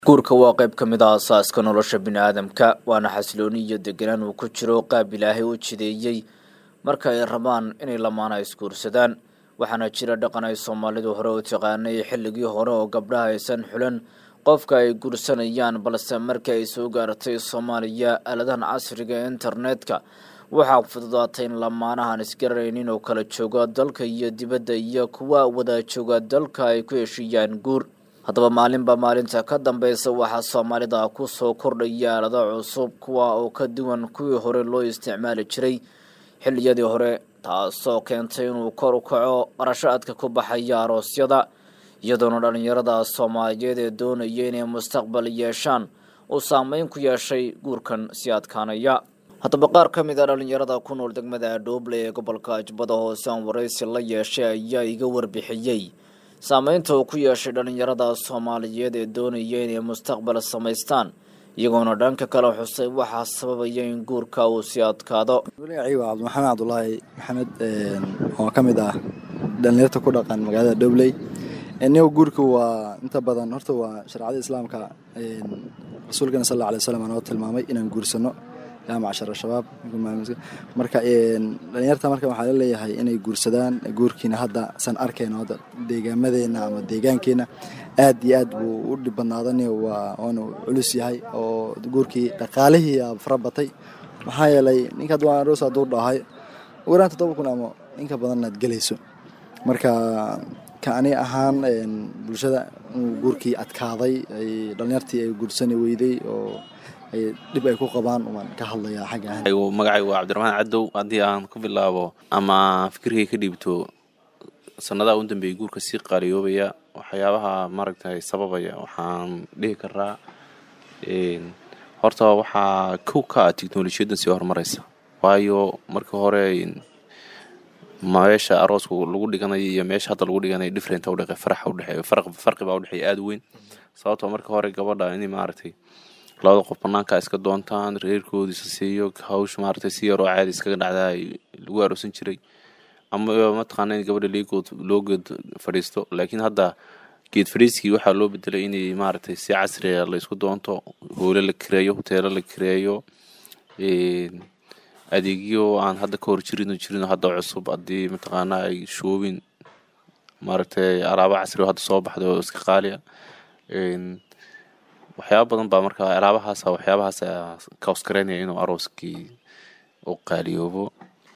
guurka waa qayb ka mid ah asaaska nolosha biniaadamka waana xasilooni iyo deganaan uu ku jiro qaab ilaahay u jideeyey marka ay rabaan inay lamaana isguursadaan waxaana jira dhaqan ay soomaalidu hore u taqaanay xilligii hore oo gabdhaha aysan xulan qofka ay guursanayaan balse markii ay soo gaartay soomaaliya aaladahan casriga ee internetka waxaa fududaatay in lamaanahan isgararaynin oo kala jooga dalka iyo dibadda iyo kuwa wada jooga dalka ay ku heshiiyaan guur haddaba maalinba maalinta ka dambeysa waxaa soomaalida ku soo kordhaya aalado cusub kuwa oo ka duwan kuwii hore loo isticmaali jiray xilliyadii hore taasoo keentay inuu kor u kaco qarashaadka ku baxaya aroosyada iyadoona dhallinyarada soomaaliyeed ee doonaya inay mustaqbal yeeshaan uu saameyn ku yeeshay guurkan si adkaanaya haddaba qaar ka mid a dhallinyarada ku nool degmada adhooble ee gobolka jubbada hoose aan waraysi la yeeshay ayaa iga warbixiyey saameynta uu ku yeeshay dhallinyarada soomaaliyeed ee doonaya inay mustaqbal samaystaan iyagoona dhanka kale xusay waxaa sababaya in guurka uu sii adkaado magacii waa cabdimaxamed cabdulaahi maxamed oo ka mid ah dhalinyarta ku dhaqan magaalada dhobley niga guurka waa inta badan horta waa sharcada islaamka rasuulkeena sal alla alay waslam noo tilmaamay inaan guursano yaa macshar shabaab marka dhalinyarta marka waxaa la leeyahay inay guursadaan guurkiina hadda san arkayno hadda deegaamadeena ama deegaankeena aad iyo aad buu u dhib badnaadan waanu culus yahay oo guurkii dhaqaalihii fara batay maxaa yeelay ninka aroos hadduu dhahay ugu yaraan toddoba kun ama inka badan aad gelayso marka ka ani ahaan bulshada guurkii adkaaday dhalinyartii ay guursani weyday oo dhib ay ku qabaan waan ka hadlayaa xagga magacaygu waa cabdiraxmaan cadow haddii aan ku bilaabo ama fikirkay ka dhiibto sanadaha u dambeeyay guurka sii qaaliyoobaya waxyaabaha maaragtay sababaya waxaan dhihi karaa horta waxaa kow ka ah technolojiyaddan sii horumaraysa waayo markii hore meesha arooska lagu dhiganayo iyo meesha hadda lagu dhiganayo different udhe faraxa udhexeeyo farqi baa udhexeeya aada weyn sababtoo markii hore gabadha inay maaragtay labada qof banaanka iska doontaan reerkoodiisa siiyo hawsha maaragtay si yaroo caadi iskaga dhacdaa lagu aroosan jiray ama mataqaana in gabadha leegood loo geed fadhiisto laakiin hadda geed fadhiiskii waxaa loo bedelay inay maaragtay si casriga la isku doonto hoole la kireeyo hoteelo la kireeyo adeegyo aan hadda ka hor jirin jirin hadda cusub haddii mataqaana ay shoobin maaragtay alaabo casri oo hadda soo baxday oo iska qaaliya waxyaaba badan baa marka alaabahaas waxyaabahaas kaosgareynaya inuu arooskii u qaaliyoobo